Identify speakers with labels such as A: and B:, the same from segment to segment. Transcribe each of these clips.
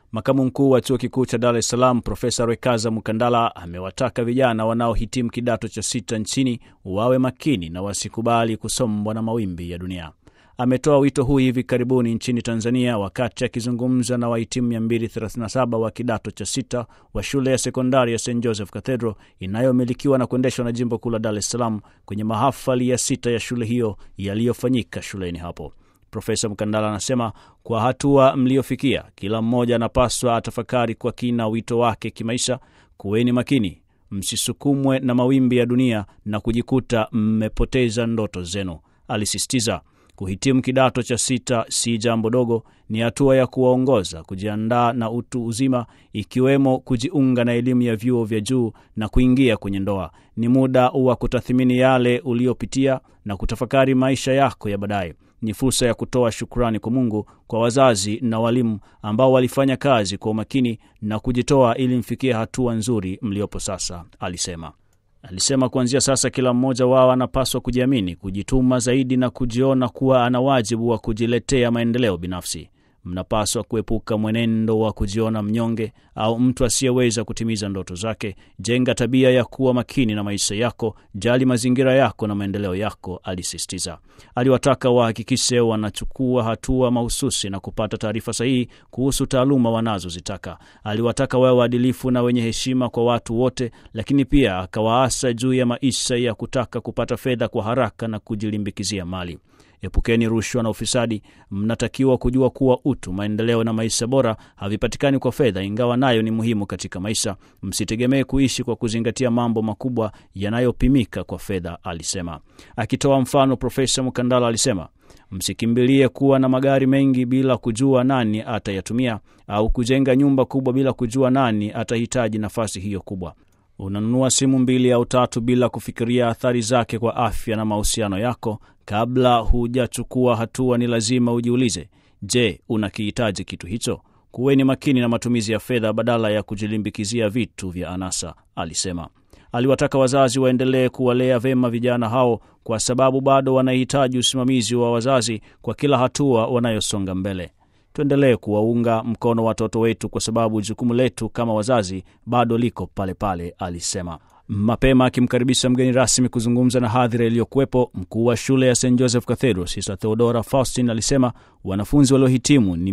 A: Makamu mkuu wa chuo kikuu cha Dar es Salaam Profesa Rwekaza Mukandala amewataka vijana wanaohitimu kidato cha sita nchini wawe makini na wasikubali kusombwa na mawimbi ya dunia. Ametoa wito huu hivi karibuni nchini Tanzania wakati akizungumza na wahitimu 237 wa kidato cha sita wa shule ya sekondari ya St Joseph Cathedral inayomilikiwa na kuendeshwa na jimbo kuu la Dar es Salaam kwenye mahafali ya sita ya shule hiyo yaliyofanyika shuleni hapo. Profesa Mkandala anasema kwa hatua mliofikia, kila mmoja anapaswa atafakari kwa kina wito wake kimaisha. Kuweni makini, msisukumwe na mawimbi ya dunia na kujikuta mmepoteza ndoto zenu, alisisitiza. Kuhitimu kidato cha sita si jambo dogo, ni hatua ya kuwaongoza kujiandaa na utu uzima, ikiwemo kujiunga na elimu ya vyuo vya juu na kuingia kwenye ndoa. Ni muda wa kutathmini yale uliopitia na kutafakari maisha yako ya baadaye. Ni fursa ya kutoa shukrani kwa Mungu, kwa wazazi na walimu ambao walifanya kazi kwa umakini na kujitoa ili mfikie hatua nzuri mliopo sasa, alisema. Alisema kuanzia sasa kila mmoja wao anapaswa kujiamini, kujituma zaidi na kujiona kuwa ana wajibu wa kujiletea maendeleo binafsi. Mnapaswa kuepuka mwenendo wa kujiona mnyonge au mtu asiyeweza kutimiza ndoto zake. Jenga tabia ya kuwa makini na maisha yako, jali mazingira yako na maendeleo yako, alisisitiza. Aliwataka wahakikishe wanachukua hatua mahususi na kupata taarifa sahihi kuhusu taaluma wanazozitaka. Aliwataka wawe waadilifu na wenye heshima kwa watu wote, lakini pia akawaasa juu ya maisha ya kutaka kupata fedha kwa haraka na kujilimbikizia mali. Epukeni rushwa na ufisadi. Mnatakiwa kujua kuwa utu, maendeleo na maisha bora havipatikani kwa fedha, ingawa nayo ni muhimu katika maisha. Msitegemee kuishi kwa kuzingatia mambo makubwa yanayopimika kwa fedha, alisema. Akitoa mfano, Profesa Mkandala alisema msikimbilie kuwa na magari mengi bila kujua nani atayatumia, au kujenga nyumba kubwa bila kujua nani atahitaji nafasi hiyo kubwa. Unanunua simu mbili au tatu bila kufikiria athari zake kwa afya na mahusiano yako. Kabla hujachukua hatua, ni lazima ujiulize, je, unakihitaji kitu hicho? Kuweni makini na matumizi ya fedha badala ya kujilimbikizia vitu vya anasa, alisema. Aliwataka wazazi waendelee kuwalea vema vijana hao kwa sababu bado wanahitaji usimamizi wa wazazi kwa kila hatua wanayosonga mbele. Tuendelee kuwaunga mkono watoto wetu kwa sababu jukumu letu kama wazazi bado liko pale pale, alisema. Mapema akimkaribisha mgeni rasmi kuzungumza na hadhira iliyokuwepo, mkuu wa shule ya St Joseph Cathedral Sister Theodora Faustin alisema wanafunzi waliohitimu ni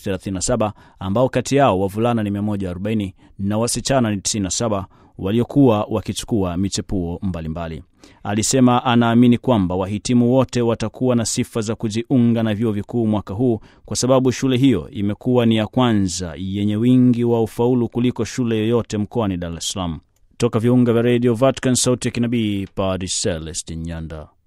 A: 237 ambao kati yao wavulana ni 140 na wasichana ni 97 waliokuwa wakichukua michepuo mbalimbali. Alisema anaamini kwamba wahitimu wote watakuwa na sifa za kujiunga na vyuo vikuu mwaka huu kwa sababu shule hiyo imekuwa ni ya kwanza yenye wingi wa ufaulu kuliko shule yoyote mkoani Dar es Salaam. Toka viunga vya redio Vatican, sauti ya kinabii, Padre Celestin Nyanda.